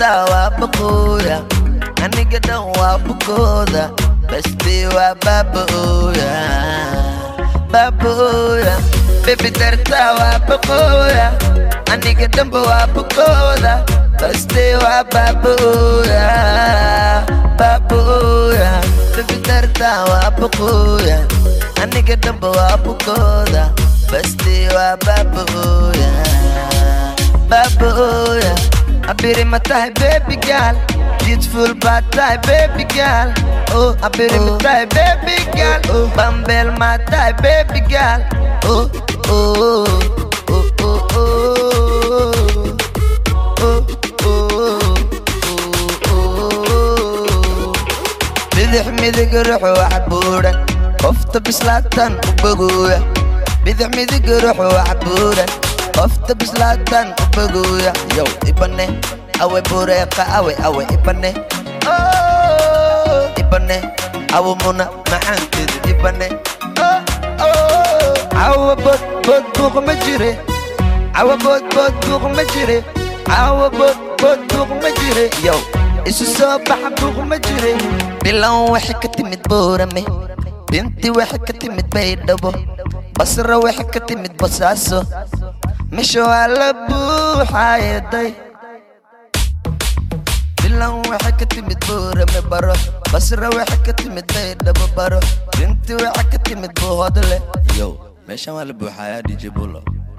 dartaa waa baqooya aniga dhan waa bukooda basti waa baabooya baabooya bebi dartaa waa baqooya aniga dhanba waa bukooda basti waa baabooya baabooya bebi dartaa waa baqooya aniga dhanba waa bukooda basti waa baabooya baabooya abiri ma tahay baby girl beautiful bad tahay baby girl oh abiri ma tahay baby girl oh bambel ma tahay baby girl oh oh oh oh oh oh oh bidix midig ruux wax buuran qofta bislaatan u bogooya bidix midig ruux wax buuran qofta bislaatan u bogooya yow ibane awe bureeqa awe awe ibane ibane awo muna macaankeedu ibane awa bod bod buuq ma jire awa bod bod buuq ma jire awa bod bod buuq ma jire yow isu soo baxa buuq ma jire bilan waxay ka timid boorame binti waxay ka timid baydhabo basra waxay ka timid basaaso misha waa la buuxaayaday bilan waxay ka timid boorame baro basra waxay ka timid baydhabo baro binti waxay ka timid buuhodle yow meeshan waa la buuxaayaa dj bulo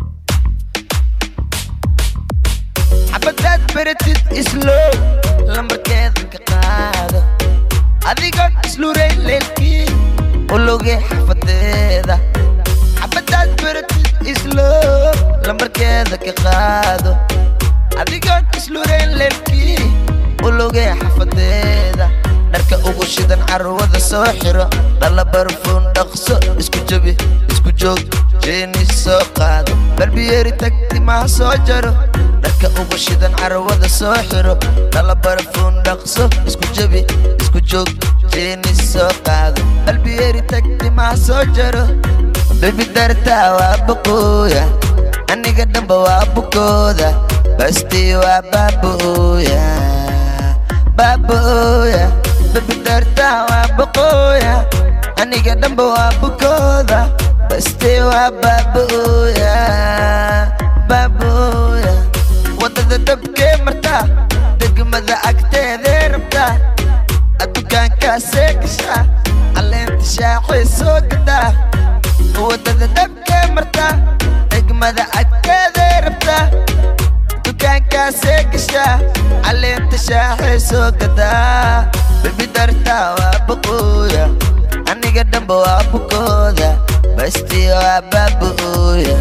xabadaad beratid islow lambarkeeda ka qaado adigoo isluray leelkii ulogay xafadeeda xabadaad beratid islow lambarkeeda ka qaado adigoo isluray leelkii ulogay xafadeeda dharka ugu shidan carwada soo xiro dhala barfuun dhaqso isku jabi isku joog jeeni soo qaado balbiyeeri tag timaha soo jaro dharka ugu shidan carwada soo xiro dhala barfuun dhaqso isku jabi isku joog jeeni soo qaado balbiyeeri tag timaha soo jaro bebi dartaa waa baqooya aniga dhanba waa bukooda basti waa baabooya baabooya bebi dartaa waa baqooya aniga dhanba waa bukooda basti waa baabooya baabooya wadada dabkee martaa degmada agteedee rabtaa addukaankaasee gashaa caleenta shaacee soo gadaa wadada dabkee martaa degmada agteedee rabtaa dukaankaasee gashaa caleenta shaaxee soo gadaa bebi dartaa waa baqooya aniga dhanba waa bukooda basti waa baabooya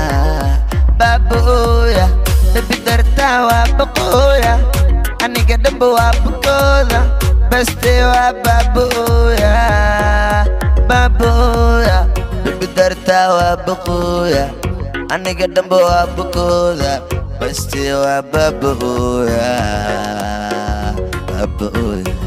baabooya bebi dartaa waa baqooya aniga dhanba waa bukooda basti waa baabooya baabooya bebi dartaa waa baqooya aniga dhanba waa bukooda basti waa baabooya baabooya